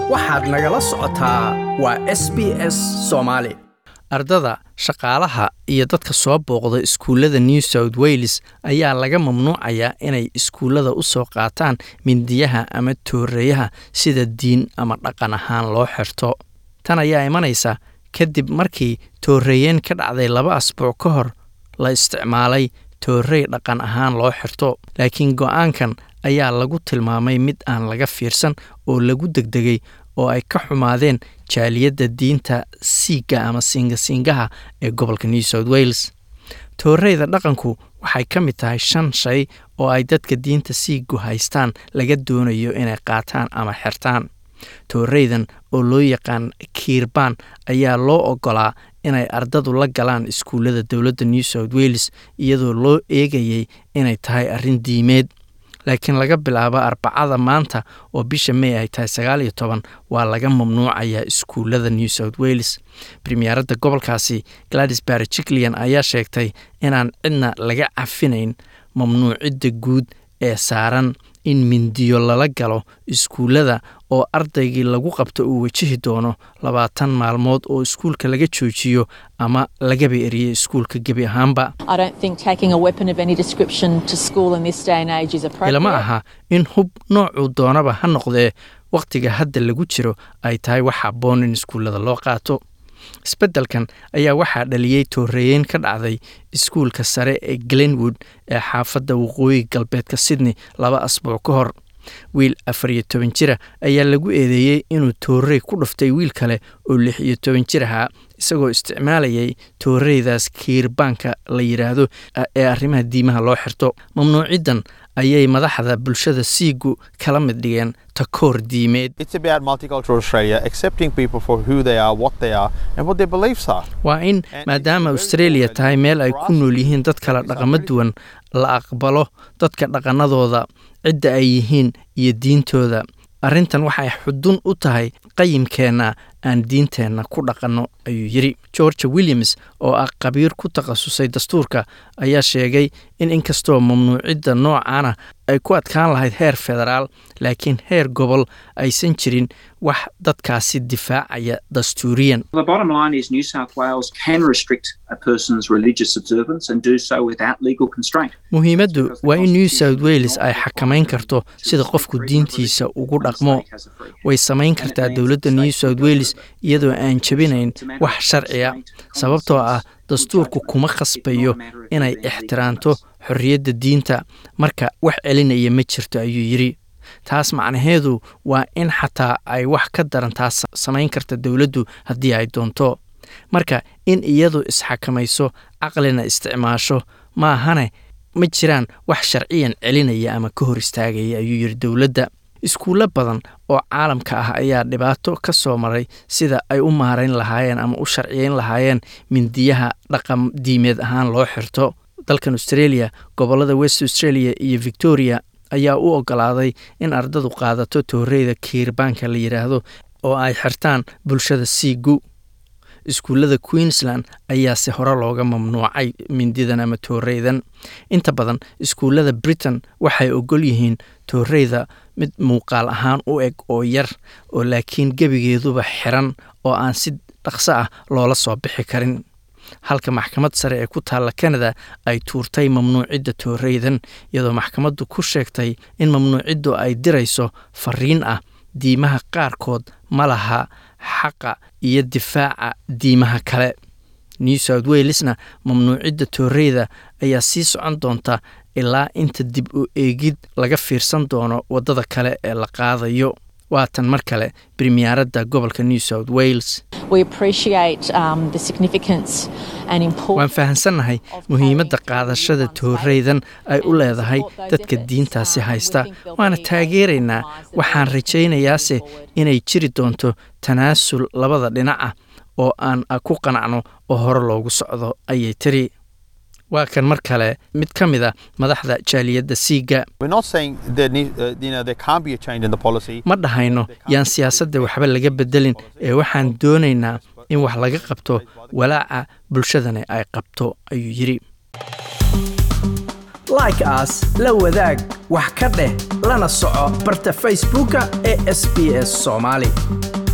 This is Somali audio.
waxaad nagala socotaa waa s b s soomaali ardada shaqaalaha iyo dadka soo booqda iskuullada new south wales ayaa laga mamnuucayaa inay iskuullada u soo qaataan mindiyaha ama tooreeyaha sida diin ama dhaqan ahaan loo xirto tan ayaa imanaysa kadib markii tooreeyeen ka dhacday laba asbuuc ka hor la isticmaalay toorey dhaqan ahaan loo xirto laakiin go'aankan ayaa lagu tilmaamay mid aan laga fiirsan oo lagu degdegay oo ay ka xumaadeen jaaliyadda diinta siiga ama siingasingaha ee gobolka new south wales tooreyda dhaqanku waxay ka mid tahay shan shay oo ay dadka diinta siigu haystaan laga doonayo inay qaataan ama xirtaan tooreydan oo loo yaqaan kiirbaan ayaa loo ogolaa inay ardadu la galaan iskuullada dowladda new south wales iyadoo loo eegayay inay tahay arrin diimeed laakiin laga bilaabo arbacada maanta oo bisha may ay tahay sagaal iyo toban waa laga mamnuucayaa iskuullada new south wales premieradda gobolkaasi gladys barjiclian ayaa sheegtay inaan cidna laga cafinayn mamnuucidda guud ee saaran in mindiyo lala galo iskuullada oo ardaygii lagu qabto uu wajihi doono labaatan maalmood oo iskuulka laga joojiyo ama lagaba eriyo iskuulka gebi ahaanba ilama aha in hub noocuu doonaba ha noqdee wakhtiga hadda lagu jiro ay tahay wax habboon in iskuullada loo qaato isbeddelkan ayaa waxaa dhaliyey tooreeyeyn ka dhacday iskuulka sare ee glenwood ee xaafadda waqooyi galbeedka sydney laba asbuuc ka hor wiil afar iyo toban jira ayaa lagu eedeeyey inuu toorey ku dhuftay wiil kale oo lix iyo toban jir ahaa isagoo isticmaalayay tooreydaas kiirbaanka la yidhaahdo ee arrimaha diimaha loo xirto mamnuuciddan ayay madaxda bulshada siigu kala mid dhigeen takoor diimeed waa in maadaama australia tahay meel ay ku nool yihiin dad kala dhaqamo duwan la aqbalo dadka dhaqanadooda cidda ay yihiin iyo diintooda arrintan waxay xudun u tahay qayimkeenna aan diinteenna ku dhaqanno ayuu yidhi georgia williams oo ah khabiir ku takhasusay dastuurka ayaa sheegay in inkastoo mamnuucidda noocaana ay ku adkaan lahayd heer federaal laakiin heer gobol aysan jirin wax dadkaasi difaacaya dastuuriyan muhiimaddu waa in new south wales ay xakamayn karto sida qofku diintiisa ugu dhaqmo way samayn kartaa dowladda new south wales iyadoo aan jebinayn wax sharciya sababtoo ah dastuurku kuma khasbayo inay ixtiraamto xorriyadda diinta marka wax celinaya ma jirto ayuu yidhi taas macnaheedu waa in xataa ay wax ka daran taas samayn karta dowladdu haddii ay doonto marka in iyadu isxakamayso caqlina isticmaasho maahane ma jiraan wax sharciyan celinaya ama ka hor istaagaya ayuu yidhi dowladda iskuullo badan oo caalamka ah ayaa dhibaato ka soo maray sida ay u maarayn lahaayeen ama u sharciyeyn lahaayeen mindiyaha dhaqan diimeed ahaan loo xirto dalkan australia gobollada west australia iyo victoria ayaa u ogolaaday in ardadu qaadato tooreyda kiirbaanka la yidhaahdo oo ay xirtaan bulshada siigu iskuullada queensland ayaase hore looga mamnuucay mindidan ama tooreydan inta badan iskuullada britain waxay ogol yihiin tooreyda mid muuqaal ahaan u eg oo yar oo laakiin gebigeeduba xiran oo aan si dhaqso ah loola soo bixi karin halka maxkamad sare ee ku taalla canada ay tuurtay mamnuucidda tooreydan iyadoo maxkamaddu ku sheegtay in mamnuuciddu ay dirayso fariin ah diimaha qaarkood ma laha xaqa iyo difaaca diimaha kale new south walesna mamnuucidda tooreyda ayaa sii socon doonta ilaa inta dib u eegid laga fiirsan doono waddada kale ee la qaadayo waatan mar kale bremiyaaradda gobolka new south wales waan fahamsannahay muhiimadda qaadashada tooreydan ay u leedahay dadka diintaasi haysta waana taageeraynaa waxaan rajaynayaase inay jiri doonto tanaasul labada dhinac ah oo aan ku qanacno oo hore loogu socdo ayay tiri waa kan mar kale mid ka mid a madaxda jaaliyadda siiga ma dhahayno yaan siyaasadda waxba laga bedelin ee waxaan doonaynaa in wax laga qabto walaaca bulshadani ay qabto ayuu yidhi like aas la wadaag wax ka dheh lana soco barta facebooka ee sb s soomaali